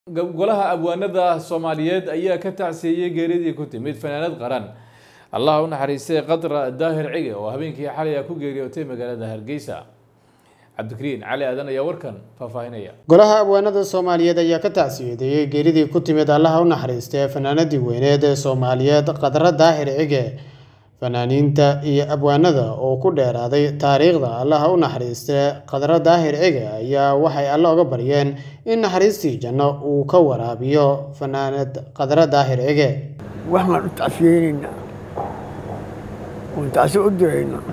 golaha abwaanada soomaaliyeed ayaa ka tacsiiyey geeridii ku timid fanaanad qaran allah u naxariistay qadra daahir cige oo habeenkii xalay a ku geeriyootay magaalada hargeysa cabdikariin cali aadan ayaa warkan faahfaahinaya golaha abwaanada soomaaliyeed ayaa ka tacsiyadeeyey geeridii ku timid allaha u naxariistay fanaanadii weyneed ee soomaaliyeed qadra daahir cige fanaaniinta iyo abwaanada oo ku dheeraaday taariikhda allaha u naxariistay qadra daahir cige ayaa waxay alle oga baryeen in naxariistii janno uu ka waraabiyo fanaanad qadra daahir cige waxaan u tacsiyeynaynaa oon tacsi u diraynaa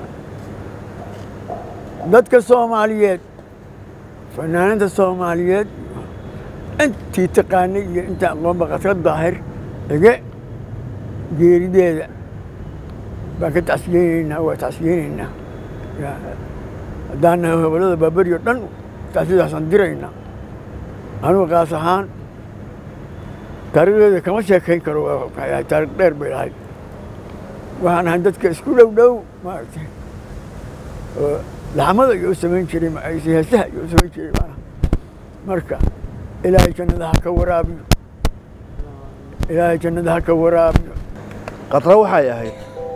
dadka soomaaliyeed fanaanada soomaaliyeed intii taqaanay iyo inta aqoonba qadra daahir cige geerideeda baan ka tacsiyeynaynaa waa tacsiyeynaynaa haddaan nahay gobollada baaberi o dhan tacsiyadaasaan diraynaa anugu qaas ahaan taariikhdeeda kama sheekayn karo taarikh dheer bay lahayd waxaan ahay dadka isku dhow dhow maaragtay laxmada iyo u samayn jiray heesaha iyo u samayn jiray baan marka ilaahay jannada ha ka waraabiyo ilaahay jannada ha ka waraabiyo qadra waxay ahayd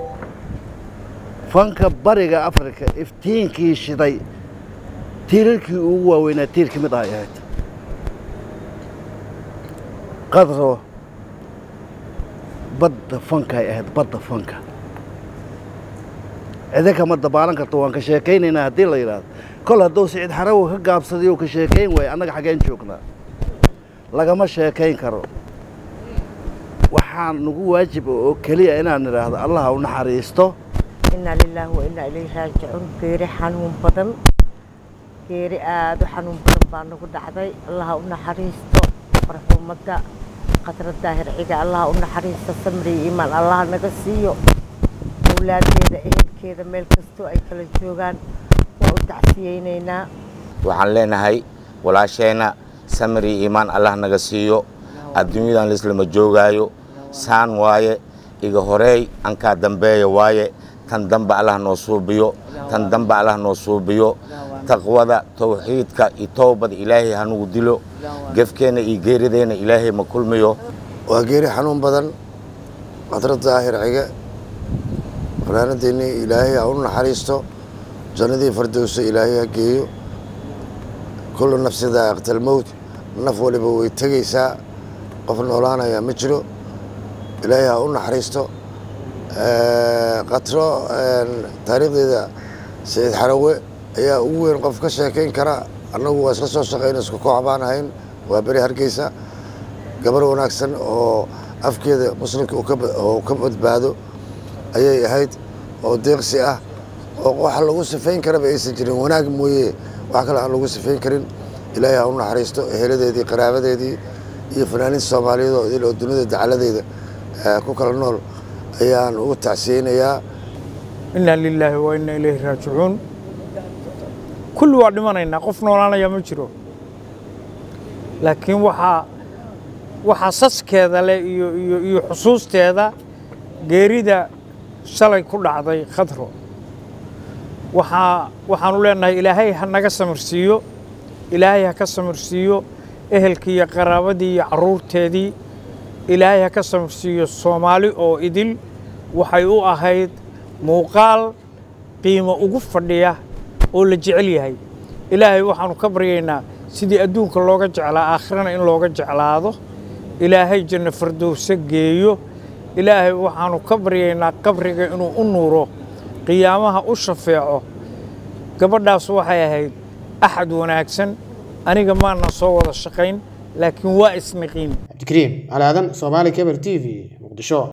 fanka bariga afrika iftiinkii shiday tiirarkii ugu waaweynaa tiir ka mid ahay ahayd qadro badda fankay ahayd badda fanka cide kama dabaalan karto waan ka sheekaynaynaa haddii la yidhaahdo kol hadduu siciid xarawo ka gaabsaday oo ka sheekayn waayo annaga xaggeen joognaa lagama sheekayn karo waxaan nagu waajiba oo keliya inaan idhaahdo allah u naxariisto inaa lilaahi wa inaa ilayhi raajicuun geeri xanuun badan geeri aada u xanuun badan baa nagu dhacday allaha u naxariisto marxuumadda qadra daahir ciga allaha u naxariisto samri iimaan allaha naga siiyo awlaadeeda ehelkeeda meel kastoo ay kala joogaan waa u tacsiyeynaynaa waxaan leenahay walaasheenna samri iimaan allah naga siiyo adduunyadan laislama joogaayo saan waaye iga horeey ankaa dambeeya waaye tan damba allah noo suubiyo tan damba allah noo suubiyo taqwada tawxiidka iyo towbada ilaahay hanugu dilo gefkeenna iyo geerideenna ilaahay ma kulmiyo waa geeri xanuun badan qadra daahir cige fanaanadeennii ilaahay ha u naxariisto jannadii fardowsa ilaahay ha geeyo kullu nafsi daa'iqta almowt naf waliba way tegaysaa qof noolaanaya ma jiro ilaahay ha u naxariisto qatro taariikhdeeda saciid xarawe ayaa ugu weyn qof ka sheekayn kara annagu waa isla soo shaqayna isku koox baan ahayn waa beri hargeysa gabar wanaagsan oo afkeeda muslimka oo ka badbaado ayay ahayd oo deeqsi ah oo waxa lagu sifayn karaba aysan jirin wanaag mooye wax kale aan lagu sifayn karin ilaahay ha u naxariisto eheladeedii qaraabadeedii iyo fanaaniinta soomaaliyeed oo idil oo dunida dacaladeeda ku kala nool ayaan ugu tacsiyeynayaa inaa lilaahi wa inaa ilayhi raajicuun kulli waa dhimanaynaa qof noolaanaya ma jiro laakiin waxaa waxaa saskeeda leh iyo iyo iyo xusuusteeda geerida shalay ku dhacday khadro waxaa waxaanu leenahay ilaahay ha naga samarsiiyo ilaahay ha ka samarsiiyo ehelkii iyo qaraabadii iyo carruurteedii ilaahay ha ka samarsiiyo soomaali oo idil waxay u ahayd muuqaal qiimo ugu fadhiya oo la jecel yahay ilaahay waxaanu ka baryaynaa sidii adduunka looga jeclaa aakhirana in looga jeclaado ilaahay janno fardowse geeyo ilaahay waxaanu ka baryaynaa qabriga inuu u nuuro qiyaamaha u shafeeco gabadhaas waxay ahayd axad wanaagsan aniga maana soo wada shaqayn laakiin waa isniqiin cabdikariim cali aadan soomaali keber t v muqdisho